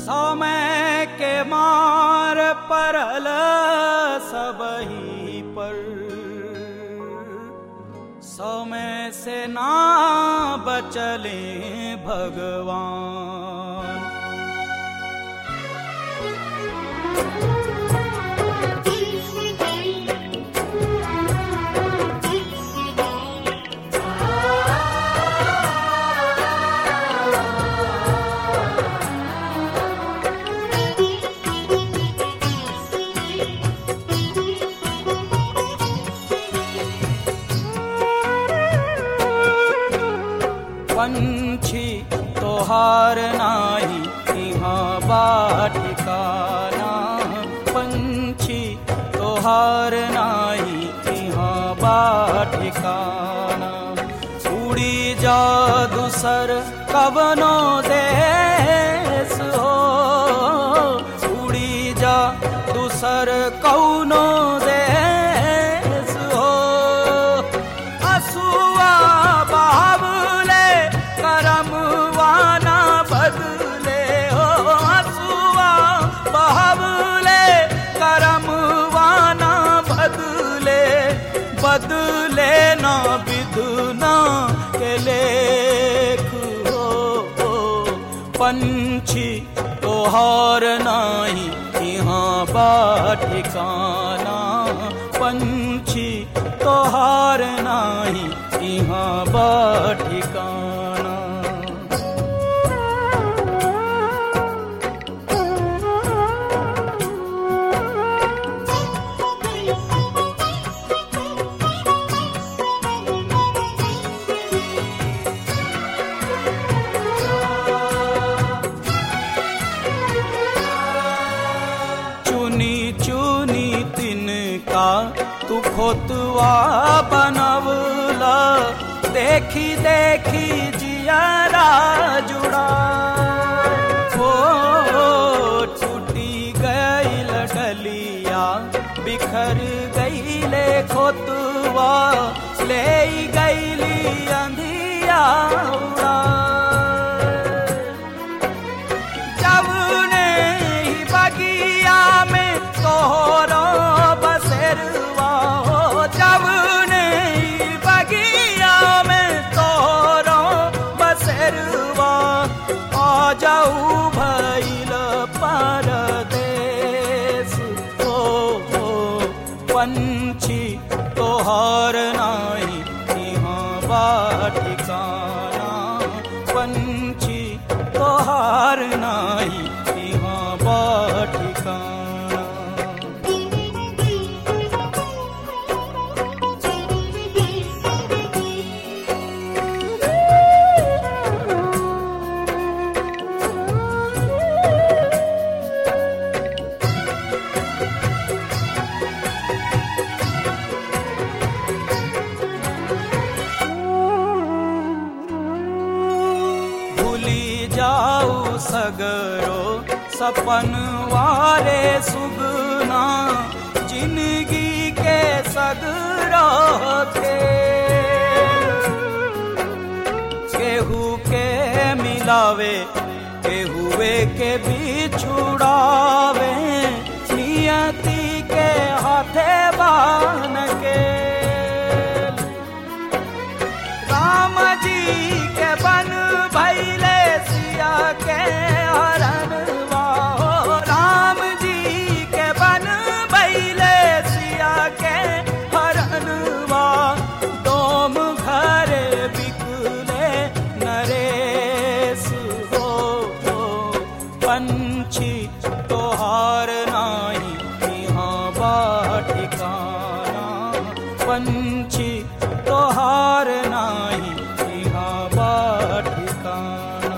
समय के मार परल सबही पर समय से ना बचले भगवान पंछी तोहार नाही यहाँ बाठिकाना पंछी तोहार नाही यहाँ बाठिकाना उड़ी जा दूसर कवनो देश हो उड़ी जा दूसर कौनो देश हो असुआ बाबले करम वाना बदले हो असुआ बाबले करम वाना बदले बदले ना विदुना के लेख हो, हो पंछी तोहार नाही यहाँ बाठिकाना पंछी तोहार नाही यहाँ बाठिकाना चुनी चुनी तिनका तू खोतवा बनवला देखी देखी जियारा जुड़ा हो टूटी गईल डलिया बिखर गईले खोतवा ले गईली अंधिया उड़ा जवने ही बगिया में तोहरो बसेरवा हो जवने ही बगिया में तोहरो बसेरवा आ जाऊ भइल परदेस हो हो पंछी तोहार नाही यहाँ बाठिकाना पंछी तोहार नाही यहाँ बाठिकाना भूली जाऊ सगरो सपन वारे सुगना जिंदगी के सगरो के केहू के मिलावे केहुए के बिछुड़ावे नियति के हाथे बान के राम जी के बन भैले सिया के हरण हो राम जी के बन भैले सिया के हरण डोम घर बिकले नरेश हो, हो पंछी तोहार नाही यहाँ बाठिकाना पंछी तोहार नाही यहाँ बाठिकाना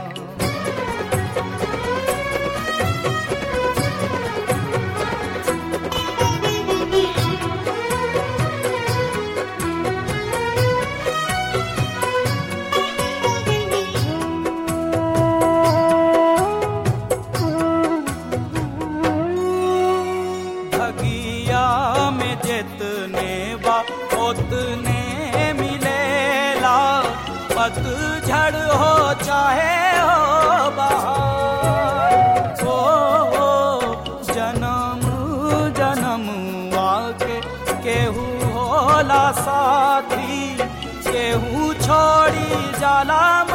भगिया में जितने बा उतने मिलेला पतझड़ हो चाहे हो बहार छोड़ी जाला